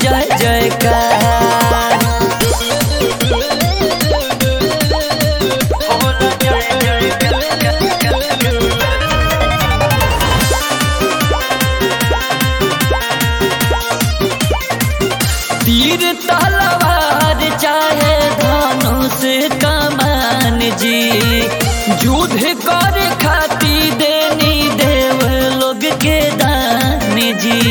जय जयकार होला जय जयकार तीर तलवार चाहे धनुष कमान जी युद्ध कर खाती देनी देव लोग के दान जी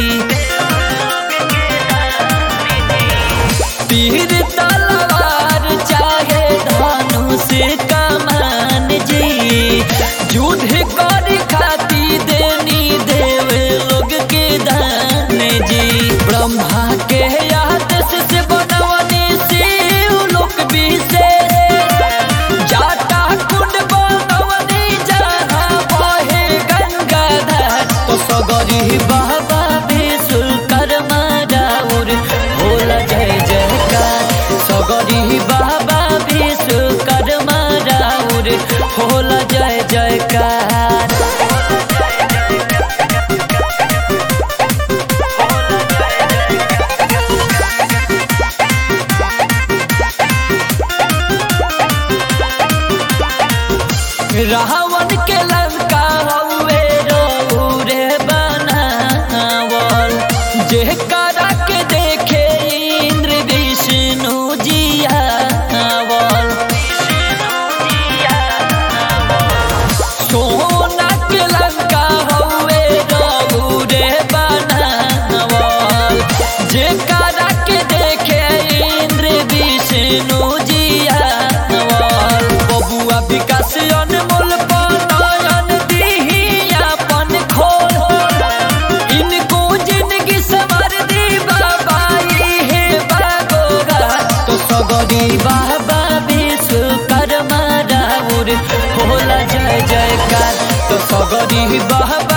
तीर तलवार चाहे धनुष कमान जी युद्ध कर खाती देनी देव लोग के दान जी ब्रह्मा के आदेश से बनवनी शिव लोक विशेष जाटा कुंड बनवनी जहाँ बहे गंगाधर तो सगरी बाबा विश्वकर्मा राउर होला जय जयकार सगरी बाबा विश्वकर्मा राउर होला जय जयकार रावण के लंका हवे रे बनावल जे करा के देखे इंद्र विष्णु जियावल सोना के लंका हवे रे बनावल जे करा के देखे इंद्र विष्णु जियावल बबुआ विकास अनमोल पनयन दिही अपन खोल इनको जिंदगी सवर दी बाबा हे बागोगा तो सगरी बाबा विश्वकर्मा राउर होला जय जयकार तो सगरी बाबा